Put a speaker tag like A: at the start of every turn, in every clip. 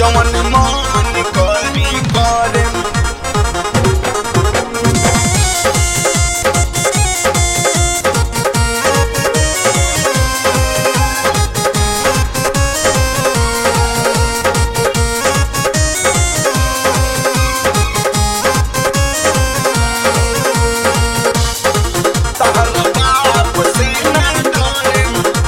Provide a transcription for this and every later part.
A: जवन मान करी करे तहर बाप से ना डरे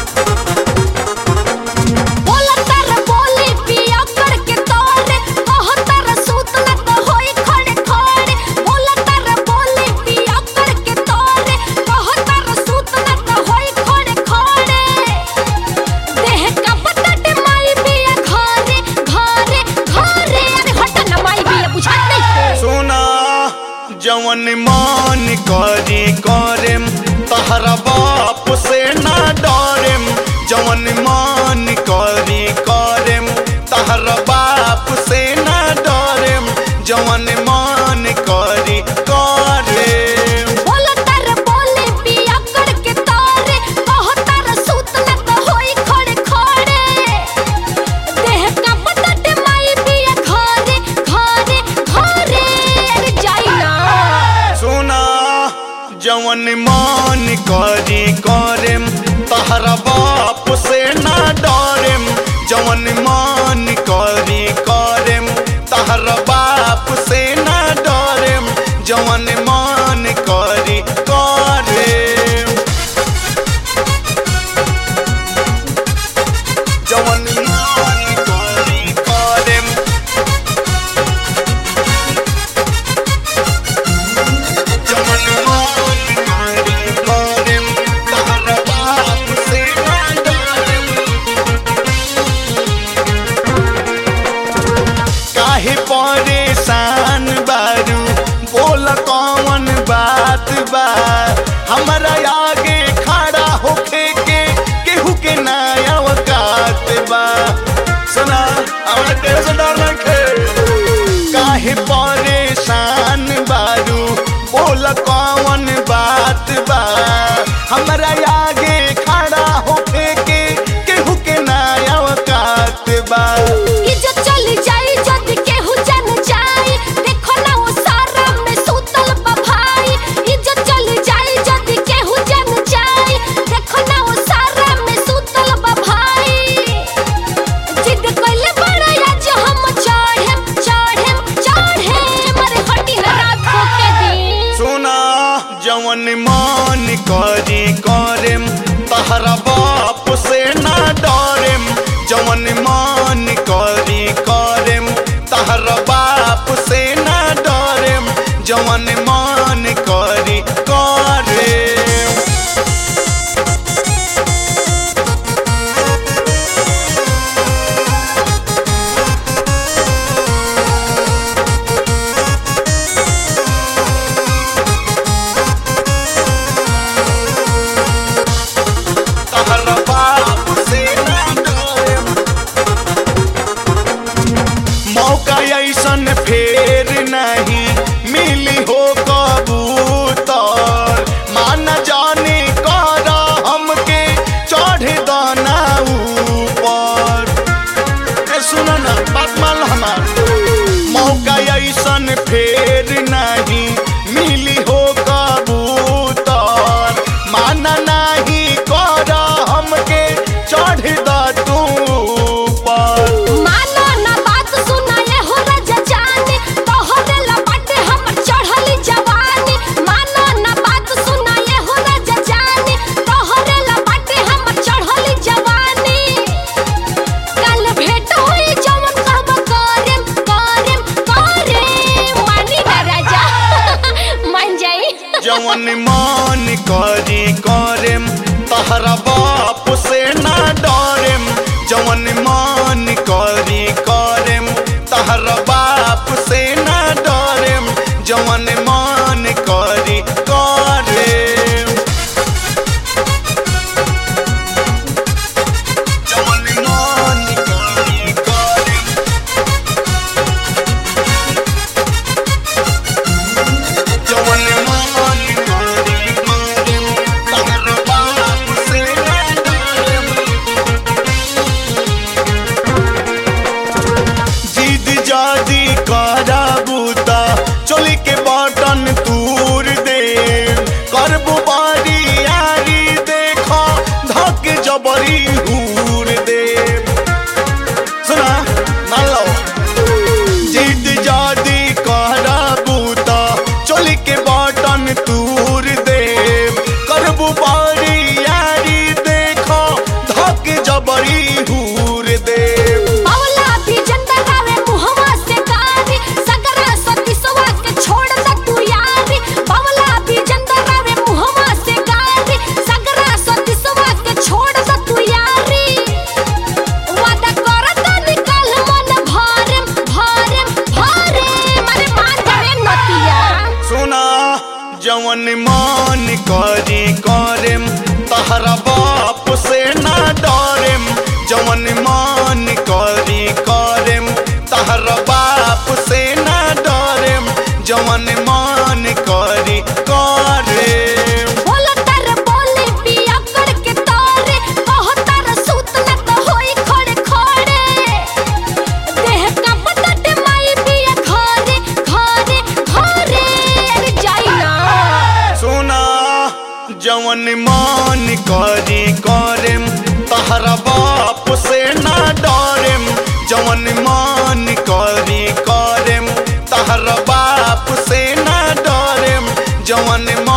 B: बोला तर बोली पिया करके तोरे कहो तर सूत न तो होई खड़े खड़े बोला तर बोली पिया करके तोरे कहो तर सूत न तो होई खड़े खड़े देह का बटट माई पिया घरे घरे घरे अरे हट न माई पिया बुझा नहीं
A: सोना जवन मान करी करेम तहरा बाप से ना डरेम जवन मान करी करेम तहरा बाप से ना डरेम जवन मान करी करेम
B: बोला तर बोली पिया करके तोरे कहो तर सूत न तो होई खड़े खड़े देह का बटट माई पिया घरे घरे घरे अरे जाई ना
A: सोना जवन मान करी करेम तहरा बाप से ना डरेम जवन मान करी करेम तहरा बाप से ना डरेम जवन मान करी करेम जवन मान करी करेम जवन मान करी करेम तहरा बाप से ना डरेम काहे परेशान बारू बोल कौन बात बा हमरा आगे खड़ा होके के केहू के नया औकात बा सुना हमरा तेरे से डर नइखे काहे परेशान बारू बोल कौन बात बा हमरा आगे खड़ा होके के केहू के नया औकात बा
B: इज्जत चली जाई जद केहू जन जाई देखो ना वो सारा में सूतल बा भाई इज्जत चली जाई जद केहू जन जाई देखो ना वो सारा में सूतल बा भाई जिद कइले बड़ा आज हम चढ़ेम चढ़ेम चढ़ेम अरे हटी ना रात को के दिन
A: सोना जवन मान करी करेम तहरा बाप से ना डरेम जवन मान करी करेम तहरा बाप से ना डरेम जवन मान करी करेम तहरा बाप से ना डरेम मौका ऐसन फेर नहीं मिली हो कबूतर मान जाने कर हमके चढ़ दाना ऊपर ए सुनो ना बात मान हमार मौका ऐसन फेर नहीं मिली हो कबूतर माना नहीं कर हमके चढ़ द तू ऊपर
B: मानो ना बात सुना ये हो राजा जाने तोहरे लपटे हमर चढ़ली जवानी मानो ना बात सुना ये हो राजा जाने तोहरे लपटे हमर चढ़ली जवानी कल भेट होई जवन कहब करेम करेम करेम मानी ना राजा मान जाई
A: जवन मान करी करेम तहरा बाप से ना डरेम जवन मान करी करेम तहरा बाप से ना डरेम जवन मान करी करेम जवन मान करी करेम जवन मान करी करेम तहरा बाप से ना डरेम जवन मान करी करेम तहरा बाप से ना डरेम जवन मान करी करेम तहरा बाप से ना डरेम जवन मान